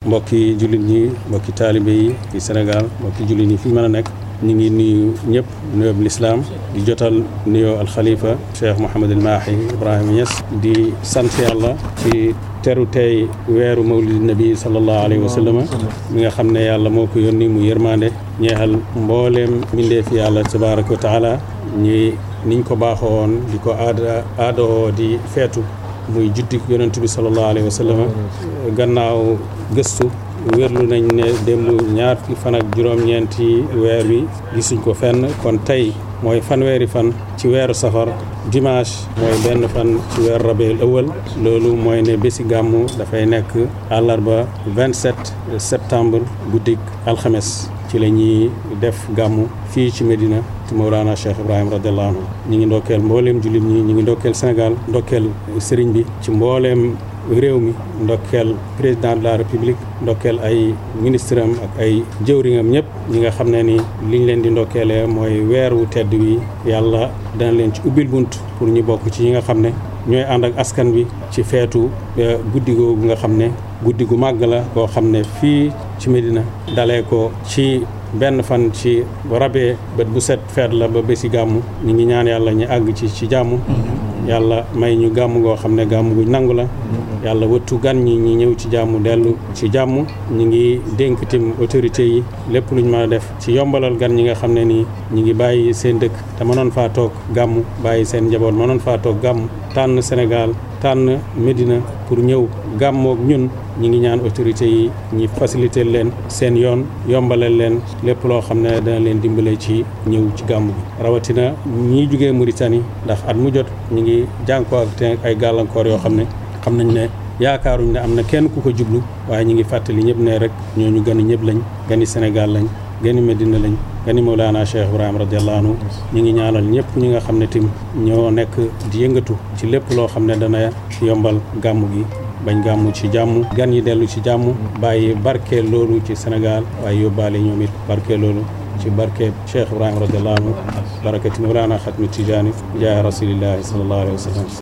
mbokki jullit ñi mbokki taalibe yi ci Sénégal mbokki jullit ñi fi mën a nekk ñu ngi nuyu ñëpp nuyoo bi lislaam di jotal nuyoo alxalifa Cheikh Mouhamadul Mahi Ibrahima Niass di sant yàlla ci teru tey weeru mawlidi nabi sallallahu alayhi wa sallam mi nga xam ne yàlla moo ko yónni mu yërmande ñeexal mbooleem mbindeef yàlla tabaraka wa taala ñi niñ ko baaxoon di ko aada aadoo di feetu muy juddik yonentu bi sallallahu alayhi wa sallam gannaaw gëstu wérlu nañ ne démb ñaar fukki fan ak juróom-ñeenti weer wi gisuñ ko fenn kon tey mooy fanweeri fan ci weeru safar dimanche mooy benn fan ci weeru rabiul awal loolu mooy ne bési gàmmu dafay nekk àllarba 27 septembre guddik alxames ci la ñuy def gàmmu fii ci Medina ci Mawlana Cheikh Ibrahima radiallahu anhu ñi ngi ndokkeel mbooleem jullit ñi ñi ngi ndokkeel Sénégal ndokkeel sëriñ bi ci mbooleem réew mi ndokkeel président de la république ndokkeel ay ministre am ak ay jëwriñam ñëpp ñi nga xam ne ni liñ leen di ndokkeelee mooy weer wu tedd wi yàlla dana leen ci ubbil bunt pour ñu bokk ci ñi nga xam ne ñooy ànd ak askan bi ci feetu guddi googu nga xam ne guddi gu màgg la koo xam ne fii ci Medina dalee ko ci benn fan ci rabee bët bu set feet la ba bési gàmmu ñu ngi ñaan yàlla ñu àgg ci ci jàmm yàlla may ñu gàmm goo xam ne gàmm gu nangu la yàlla wëttu gan ñi ñi ñëw ci jàmm dellu ci jàmm ñi ngi dénk tim autorité yi lépp luñ mën a def ci yombalal gan ñi nga xam ne nii ñi ngi bàyyi seen dëkk te mënoon faa toog gàmm bàyyi seen njaboot mënoon faa toog gàmm tànn Sénégal tànn Médina pour ñëw gàmmoog ñun ñi ngi ñaan autorité yi ñi faciliter leen seen yoon yombalal leen lépp loo xam ne dana leen dimbale ci ñëw ci gàmm gi rawatina ñii jugee Mauritanie ndax at mu jot ñi ngi jànkoo ak te ay gàllankoor yoo xam ne xam nañ ne yaakaaruñ ne am na kenn ku ko jublu waaye ñi ngi fàttali ñëpp ne rek ñooñu gani ñëpp lañ gani Sénégal lañ gani Medina lañ gani Mawlana Cheikh Ibrahima radiallahu anhu ñi ngi ñaanal ñëpp ñi nga xam ne tim ñoo nekk di yëngatu ci lépp loo xam ne dana yombal gàmm gi bañ gàmmu ci jàmm gan yi dellu ci jàmm bàyyi barke loolu ci Sénégal waaye yóbbaale ñoom it barke loolu ci barke Cheikh Ibrahima radiallahu anhu barakati Mawlana Xatmi Tijaani jaay rasulillahi sallallahu alayhi wa sallam